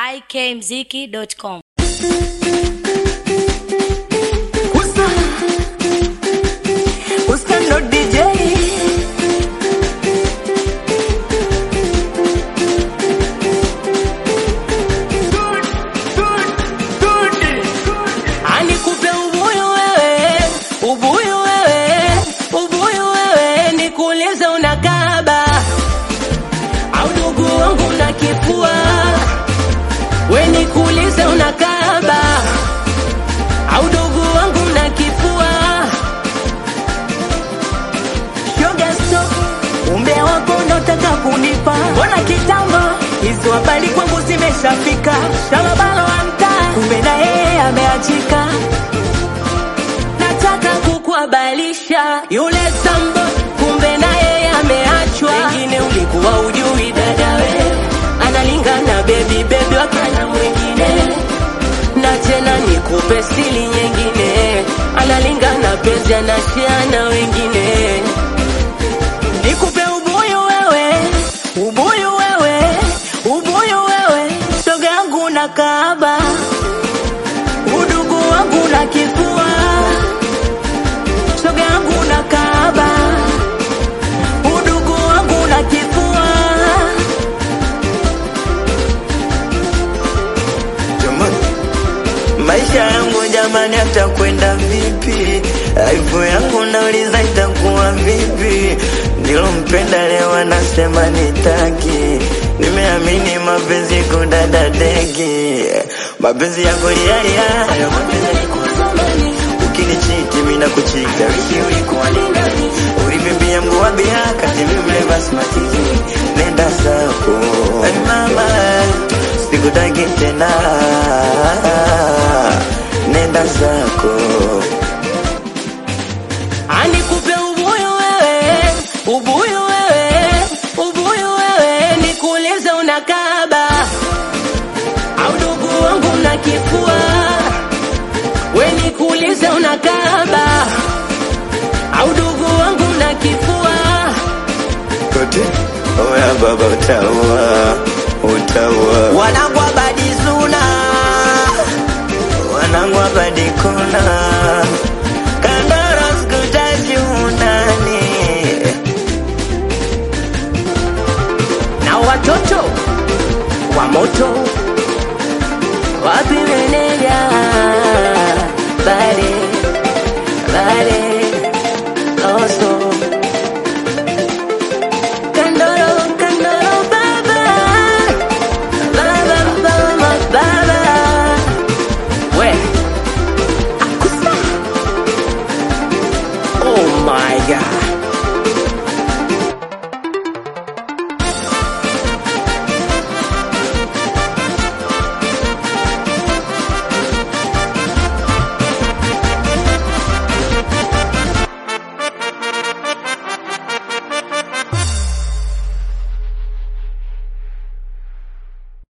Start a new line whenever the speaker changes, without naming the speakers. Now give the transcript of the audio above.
ikmziki.com.
Usta, Usta no DJ. Anikupe ubuyu wewe, ubuyu wewe, ubuyu wewe, nikuulize unakaba au ndugu wangu na kifua, we nikuulize unakaba au ndugu wangu na kifua. Shoga stop, umbe wako unataka kunipa, mbona kitambo hizo habari kwangu zimeshafika. Shalabalo wa mtaa, kumbe na yeye ameachika. Nataka kukuhabalisha yule sambo, kumbe na yeye ameachwa. Wengine ulikuwa ujui dadawe, analingana bebi bebi wakana mwingine na tena nikupe sili nyingine, analingana penzi anashiana wengine. Nikupe ubuyu wewe, ubuyu wewe, ubuyu wewe, shoga yangu na kaaba, udugu wangu na kifua, shoga yangu na kaaba, udugu wangu na kifua.
Jamani, maisha yangu jamani, atakwenda vipi? Aibu yangu nauliza itakuwa vipi? Nilompenda leo anasema nitaki, nimeamini mapenzi kudada deki, mapenzi yako lialia, hayo mapenzi yalikuwa zamani. Ukinichiti mimi nakuchita, wishi ulikuwa ni nani? Ulivimbia mguu wa bia kati mimi mle basmati, nenda zako hey mama, sikutaki tena, nenda zako.
Anikupe ubuyu wewe, ubuyu wewe, ubuyu wewe, nikuulize unakaba au ndugu wangu na kifua, we nikuulize unakaba au ndugu wangu na kifua.
Kote oya baba, utaua utaua,
Wanangu abadi zuna,
wanangu abadikona kandara sikutaji unani
na watoto wa moto wapi meneja bare bare oso kandoro kandoro baba baba baba baba we akusa oh my god